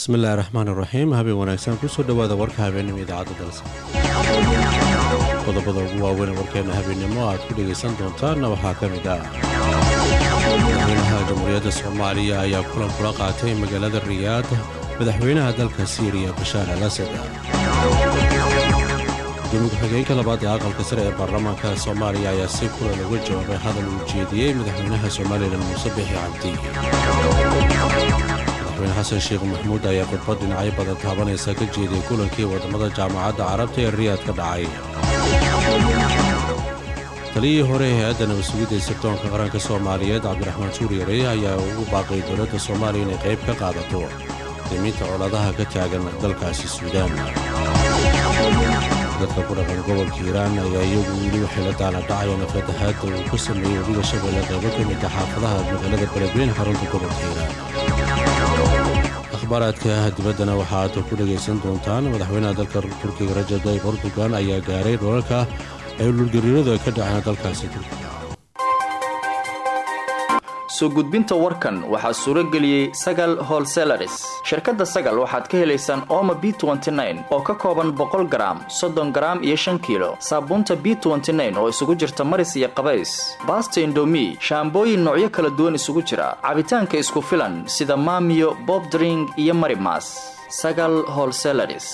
bismillahi raxmaan iraxiim habeen wanaagsan kusoo dhowaada warka habeennimo idaacadda dalsa qodobada ugu waaweyn warkeenna habeennimo aad ku dhegaysan doontaanna waxaa ka mid ah madaxweynaha jamhuuriyadda soomaaliya ayaa kulan kula qaatay magaalada riyaad madaxweynaha dalka siiriya bashaar al asad gudoomiye ku-xigeenka labaad ee aqalka sare ee baarlamaanka soomaaliya ayaa si kulan uga jawaabay hadal uu jeediyey madaxweynaha somalilan muuse bixi cabdi madaxweyne xasan sheekh maxmuud ayaa khudbad dhinacyo badan taabanaysa ka jeediyey kulankii waddamada jaamacadda carabta ee riyaad ka dhacay taliyihii hore ee hay-adda nabadsugidda ee sirdoonka qaranka soomaaliyeed cabdiraxmaan suuryare ayaa ugu baaqay dowladda soomaaliya inay qayb ka qaadato damiinta coladaha ka taagan dalkaasi suudaan dadka ku dhaqan gobolka hiiraan ayaa iyagu weli waxay la daala dhacayaan fatahaadda uu ka sameeyey webiga shabeelle qaybo ka mid a xaafadaha magaalada beledweyne xarunta gobolka hiiraan akhbaaraadka dibaddana waxa aad ku dhegaysan doontaan madaxweynaha dalka turkiga rajab tayyib erdogan ayaa gaaray dholalka ay dhulgariiradu ay ka dhaceen dalkaasi turkiga soo gudbinta warkan waxaa suuro geliyey sagal holselaris shirkadda sagal waxaad ka helaysaan ooma b oo ka kooban boqol garaam soddon garaam iyo shan kiilo saabuunta b oo isugu jirta maris iyo qabays baasta indomi shaambooyin noocyo kala duwan isugu jira cabitaanka isku filan sida maamiyo bobdring iyo marimas sagal holselaris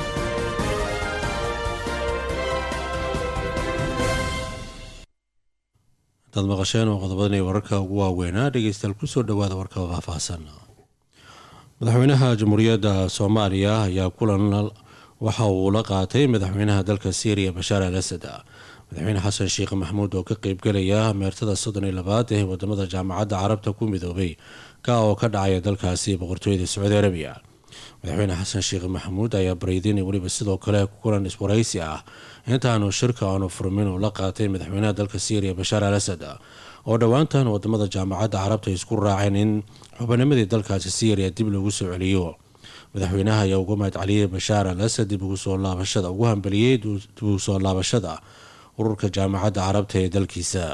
hadaad maqasheen oo qodobadan iyo wararka ugu waaweynaa dhegeystayaal kusoo dhowaada warka faahfaahsan madaxweynaha jamhuuriyadda soomaaliya ayaa kulan waxa uu la qaatay madaxweynaha dalka syriya bashaar al asad madaxweyne xasan sheekh maxamuud oo ka qeybgelaya meertada soddon iyo labaad ee wadamada jaamacadda carabta ku midoobay ka oo ka dhacaya dalkaasi boqortooyada sacuudi arabiya madaxweyne xasan sheekh maxamuud ayaa bareydin weliba sidoo kale kulan iswaraysi ah intaanu shirka aanu furmin uu la qaatay madaxweynaha dalka syriya bashaar al asad oo dhowaantan wadamada jaamacadda carabta isku raaceen in xubanimadii dalkaasi syriya dib lagu soo celiyo madaxweynaha ayaa uga mahad celiyey bashaar al asad dib ugu soo laabashada ugu hambeliyey dib ugu soo laabashada ururka jaamacadda carabta ee dalkiisa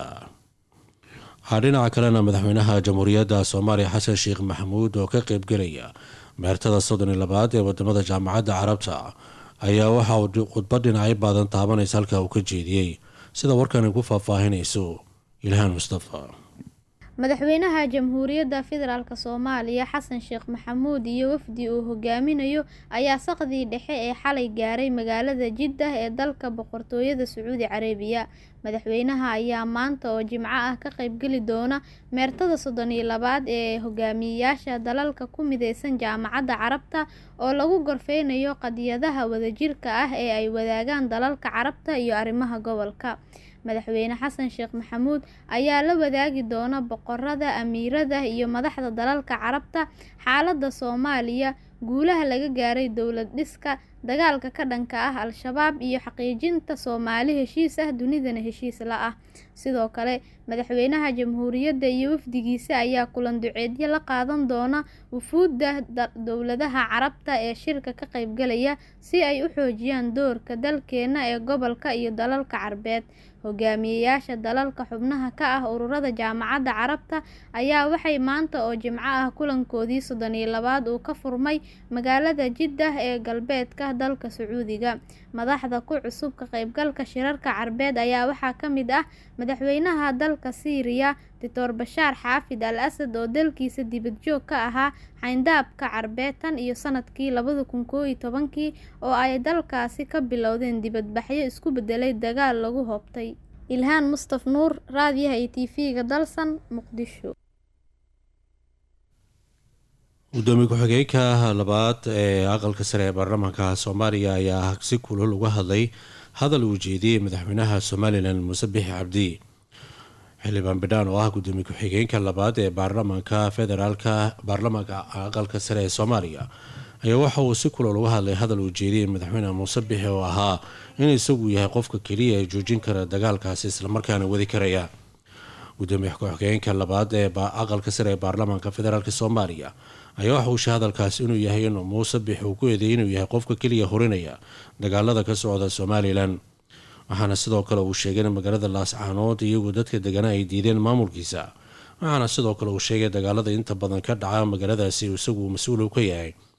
dhinaca kalena madaxweynaha jamhuuriyadda soomaaliya xasan sheekh maxamuud oo ka qeybgelaya meertada soddon iyo labaad ee wadamada jaamacadda carabta ayaa waxa uu khudbad dhinacyo baadan taabanaysa halka uu ka jeediyey sida warkani ku faahfaahinayso ilhaan mustafa madaxweynaha jamhuuriyadda federaalk soomaaliya xasan sheekh maxamuud iyo wafdi uu hogaaminayo ayaa saqdii dhexe ee xalay gaaray magaalada jiddah ee dalka boqortooyada sacuudi carabiya madaxweynaha ayaa maanta oo jimco ah ka qaybgeli doona meertada soddon iyo labaad ee hogaamiyeyaasha dalalka ku mideysan jaamacadda carabta oo lagu gorfeynayo qadiyadaha wadajirka ah ee ay wadaagaan dalalka carabta iyo arrimaha gobolka madaxweyne xasan sheekh maxamuud ayaa la wadaagi doona boqorada amiirada iyo madaxda dalalka carabta xaaladda soomaaliya guulaha laga gaaray dowlad dhiska dagaalka ka dhanka ah al-shabaab iyo xaqiijinta soomaali heshiis ah dunidana heshiis la ah sidoo kale madaxweynaha jamhuuriyadda iyo wafdigiisa ayaa kulan duceedyo la qaadan doona wufuudda dowladaha carabta ee shirka ka qaybgalaya si ay u xoojiyaan doorka dalkeena ee gobolka iyo dalalka carbeed hogaamiyeyaasha dalalka xubnaha ka ah ururada jaamacadda carabta ayaa waxay maanta oo jimco ah kulankoodii soddon iyo labaad uu ka furmay magaalada jiddah ee galbeedka dalka sacuudiga madaxda ku cusub ka qaybgalka shirarka carbeed ayaa waxaa ka mid ah madaxweynaha dalka siiriya doctor bashaar xaafid al asad oo dalkiisa dibadjoog ka ahaa xayndaabka carbeed tan iyo sanadkii labada kun koo iyo tobankii oo ay dalkaasi ka bilowdeen dibadbaxyo isku bedelay dagaal lagu hoobtay ilhaan mustaf nuur raadiyaha iyo tv-ga dalsan muqdisho gudoomiye ku-xigeenka labaad ee aqalka sare ee baarlamaanka soomaaliya ayaa si kulul uga hadlay hadal uu jeediyey madaxweynaha somalilan muuse bixi cabdi xildhibaan bidhaan oo ah gudoomiye ku-xigeenka labaad ee baarlamaanka federaalka baarlamaanka aqalka sare ee soomaaliya ayaa waxa uu si kulul uga hadlay hadal uu jeediyey madaxweyne muuse bixi oo ahaa in isagu yahay qofka keliya ee joojin kara dagaalkaasi islamarkaana wadi karaya gudoomiye ku-xigeenka labaad ee aqalka sare ee baarlamaanka federaalk soomaaliya ayaa waxa uu sheegay hadalkaasi inuu yahay in muuse bixi uu ku eedeeyay inuu yahay qofka keliya horinaya dagaalada ka socda somalilan waxaana sidoo kale uu sheegay in magaalada laascaanood iyagu dadka degana ay diideen maamulkiisa waxaana sidoo kale uu sheegay dagaalada inta badan ka dhaca magaaladaasi isagu mas-uul ka yahay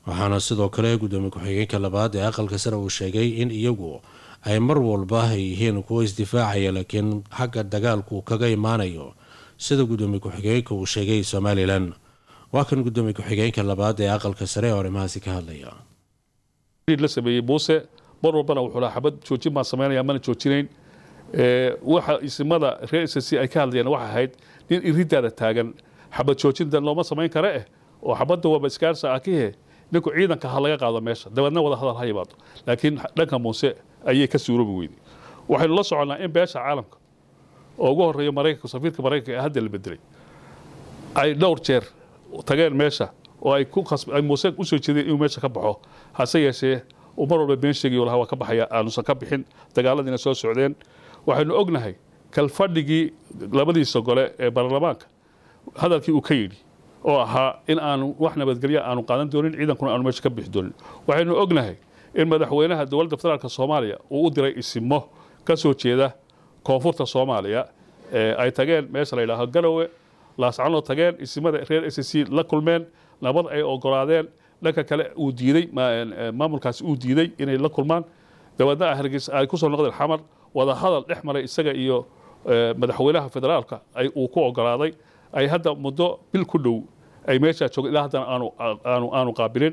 waxaana sidoo kale gudoomiye ku-xigeenka labaad ee aqalka sare uu sheegay in iyagu ay mar walba ay yihiin kuwo isdifaacaya laakiin xagga dagaalku kaga imaanayo sida gudoomiye ku-xigeenka uu sheegay somalilan waa kan gudoomiye ku-xigeenka labaad ee aqalka sare ee arrimahaasi ka hadlaya la sameeyey muuse mar walbana wuxuu lahaa xabad joojin baan samaynaya mana joojinayn waxa isimada reer s c ay ka hadlayeen waxay ahayd nin iridaada taagan xabad joojinta looma samayn kare eh oo xabadda waaba iskaarsa akihe ninku ciidanka ha laga qaado meesha dabeedna wada hadal ha yimaado laakiin dhanka muuse ayay ka suuroobi weyday waxaynu la soconnaa in beesha caalamka oo ugu horeeya maraykanka safiirka maraykanka ee hadda la bedelay ay dhowr jeer tageen meesha oo ay ku ay muuse usoo jeedeen inuu meesha ka baxo hase yeeshee uu mar walba been sheegayo lahaa waa ka baxaya aanusan ka bixin dagaaladiina soo socdeen waxaynu ognahay kalfadhigii labadiisa gole ee baarlamaanka hadalkii uu ka yidhi oo ahaa in aanu wax nabadgelya aanu qaadan doonin ciidankuna aanu meesha ka bixi doonin waxaynu ognahay in madaxweynaha dowladda federaalk soomaaliya uu u diray isimo ka soo jeeda koonfurta soomaaliya ay tageen meesha la yidhaaho garowe laascanoo tageen isimada reer s c la kulmeen nabad ay ogolaadeen dhanka kale uu diiday maamulkaasi uu diiday inay la kulmaan dabeedna hargeysa ay kusoo noqdeen xamar wada hadal dhex maray isaga iyo madaxweynaha federaalka ay uu ku ogolaaday ay hadda muddo bil ku dhow ay meeshaa joogeen ilaa haddana aanu aanu aanu qaabilin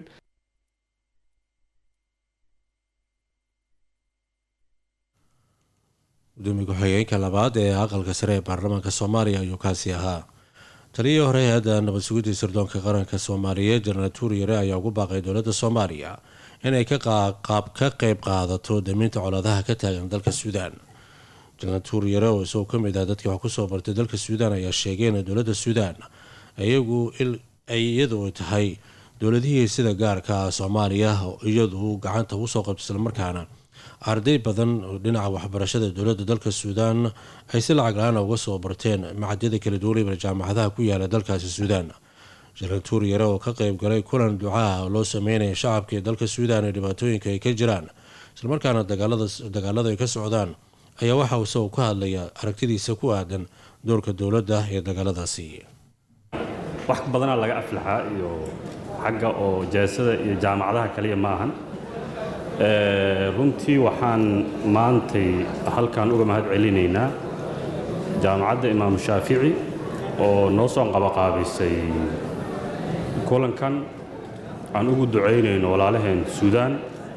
gudoomiye ku-xigeenka labaad ee aqalka sare ee baarlamaanka soomaaliya ayuu kaasi ahaa taliyihii hore hay-adda nabad sugidii sirdoonka qaranka soomaaliyeed jenaraal tuuriyare ayaa ugu baaqay dowladda soomaaliya inay ka qeyb qaadato daminta colaadaha ka taagan dalka suudaan jenaraal tuuriyare oo isagoo ka mid ah dadkii wax kusoo bartay dalka suudaan ayaa sheegay in dowladda suudaan iyagu ay iyadu tahay dowladihii sida gaarka ah soomaaliya iyadu gacanta usoo qabta islamarkaana arday badan oo dhinaca waxbarashada dowladda dalka suudaan ay si lacag la-aan uga soo barteen macadyada kala duwanayba jaamacadaha ku yaala dalkaasi suudaan jenaraal tuuriyare oo ka qeyb galay kulan ducaah loo sameynaya shacabka ee dalka suudaan ee dhibaatooyinka ay ka jiraan islamarkaana dagaalada ay ka socdaan ayaa waxa isagoo ka hadlaya aragtidiisa ku aadan doorka dowladda ee dagaaladaasi wax badanaa laga aflaxaa iyo xagga oo jaasada iyo jaamacadaha kaliya ma ahan runtii waxaan maantay halkan uga mahad celinaynaa jaamacadda imaamu shaafici oo noo soo qabaqaabisay kulankan aan ugu ducaynayno walaalaheen suudaan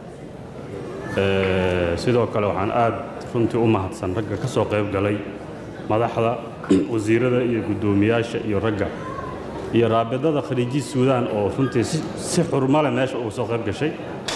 sidoo kale waxaan aad runtii u mahadsan ragga ka soo qayb galay madaxda wasiirada iyo guddoomiyaasha iyo ragga iyo raabidada khaliiji suudaan oo runtii si xurmale meesha uga soo qayb gashay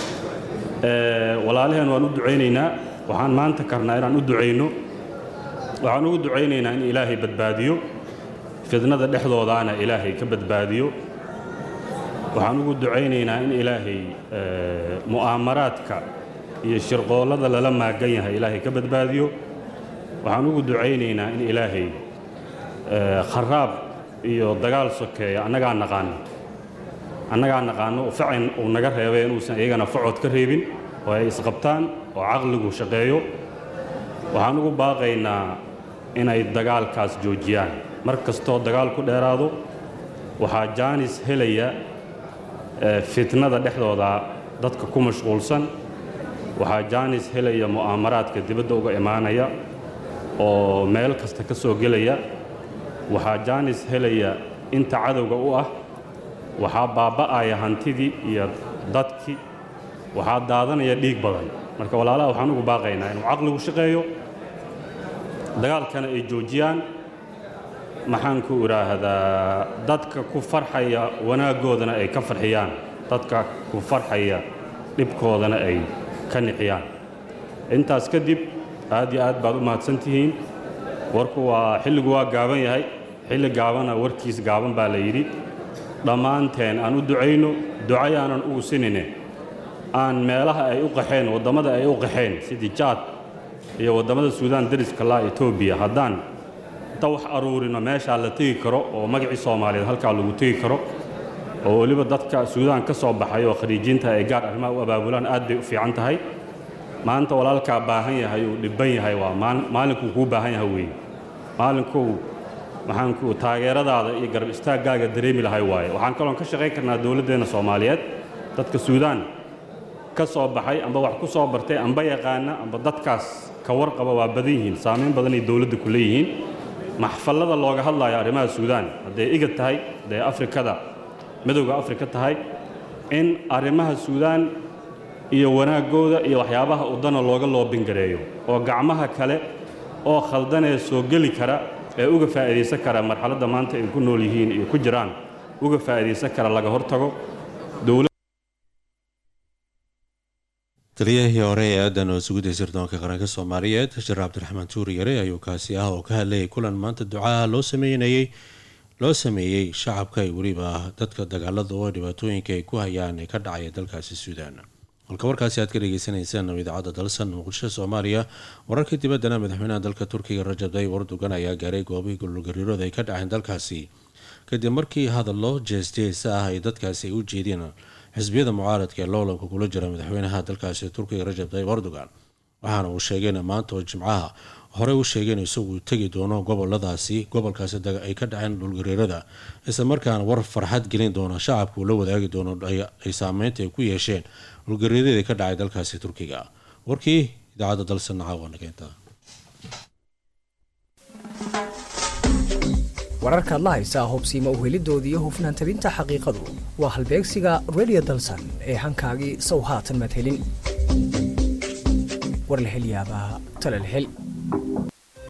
walaalaheen waan u ducaynaynaa waxaan maanta karnaa inaan u ducayno waxaan ugu ducaynaynaa in ilaahay badbaadiyo fidnada dhexdoodaana ilaahay ka badbaadiyo waxaan ugu ducaynaynaa in ilaahay mu'aamaraadka iyo shirqoollada lala maagan yahay ilaahay ka badbaadiyo waxaan ugu ducaynaynaa in ilaahay kharaab iyo dagaal sokeeya annagaa naqaano annagaa naqaano facin uu naga reebay inuusan iyagana facod ka reebin oo ay isqabtaan oo caqligu shaqeeyo waxaan ugu baaqaynaa inay dagaalkaas joojiyaan mar kastoo dagaal ku dheeraado waxaa jaanis helaya fitnada dhexdooda dadka ku mashquulsan waxaa jaanis helaya mu'aamaraadka dibadda uga imaanaya oo meel kasta ka soo gelaya waxaa jaanis helaya inta cadowga u ah waxaa baaba'aya hantidii iyo dadkii waxaa daadanaya dhiig badan marka walaalaha waxaan ugu baaqaynaa inuu caqligu shaqeeyo dagaalkana ay joojiyaan maxaan ku idhaahdaa dadka ku farxaya wanaaggoodana ay ka farxiyaan dadka ku farxaya dhibkoodana ay ka nixiyaan intaas kadib aad iyo aad baad u mahadsan tihiin warku waa xilligu waa gaaban yahay xilli gaabana warkiis gaaban baa la yidhi dhammaanteen aan u ducayno ducayaanan ugu sinine aan meelaha ay u qaxeen waddamada ay u qaxeen sidii jaad iyo waddamada suudaan dariska laa etoobiya haddaan inta wax aruurino meeshaa la tegi karo oo magacii soomaaliyeed halkaa lagu tegi karo oo weliba dadka suudaan ka soo baxay oo khariijiinta ay gaar arrimaha u abaabulaan aad bay u fiican tahay maanta walaalkaa baahan yahay uu dhibban yahay waa maalinkuu kuu baahan yahay weeye maalinkuu maxaanku taageeradaada iyo garab istaaggaaga dareemi lahay waaye waxaan kaloon ka shaqayn karnaa dowladdeenna soomaaliyeed dadka suudaan ka soo baxay amba wax ku soo bartay amba yaqaana amba dadkaas ka warqaba waa badan yihiin saamayn badanay dowladda ku leeyihiin maxfallada looga hadlayo arrimaha suudaan hadday igad tahay hadday afrikada midowda afrika tahay in arrimaha suudaan iyo wanaaggooda iyo waxyaabaha udana looga loobingareeyo oo gacmaha kale oo khaldanee soo geli kara ee uga faa'iidaysan kara marxaladda maanta ay ku nool yihiin iyo ku jiraan uga faa'iidaysan kara laga hortago taliyahii hore ee aadan oo sugidda sirdoonka qaranka soomaaliyeed shir cabdiraxmaan tuuri yare ayuu kaasi ah oo ka hadlayay kulan maanta ducaha loo sameynayay loo sameeyey shacabka iyo weliba dadka dagaalada oo dhibaatooyinka ay ku hayaan ee ka dhacaya dalkaasi suudaan halka warkaasi aad ka dhegeysaneysaan idaacadda dalsan muqdisho soomaaliya wararka dibaddana madaxweynaha dalka turkiga rajab tayyib erdogan ayaa gaaray goobihii gololgariirooda ay ka dhaceen dalkaasi kadib markii hadallo jees-jees ah ay dadkaasi ay u jeedeen xisbiyada mucaaradka ee loolanka kula jira madaxweynaha dalkaasi turkiga rajab tayyib erdogan waxaana uu sheegeen maanta oo jimcaha horey u sheegeen isagu tegi doono goboladaasi gobolkaasi ay ka dhaceen dhulgariirada isla markaana war farxad gelin doona shacabka uu la wadaagi doono ay saameynta ay ku yeesheen dhulgariiradii ka dhacay dalkaasi turkiga warkii idaacadda dalsan caawa nageynta wararkaad la haysaa hubsiima uhelidoodii iyo hufnaan tabinta xaqiiqadu waa halbeegsiga radio dalsan ee hankaagii sow haatan madhelin war la hel yaabaa tala la hel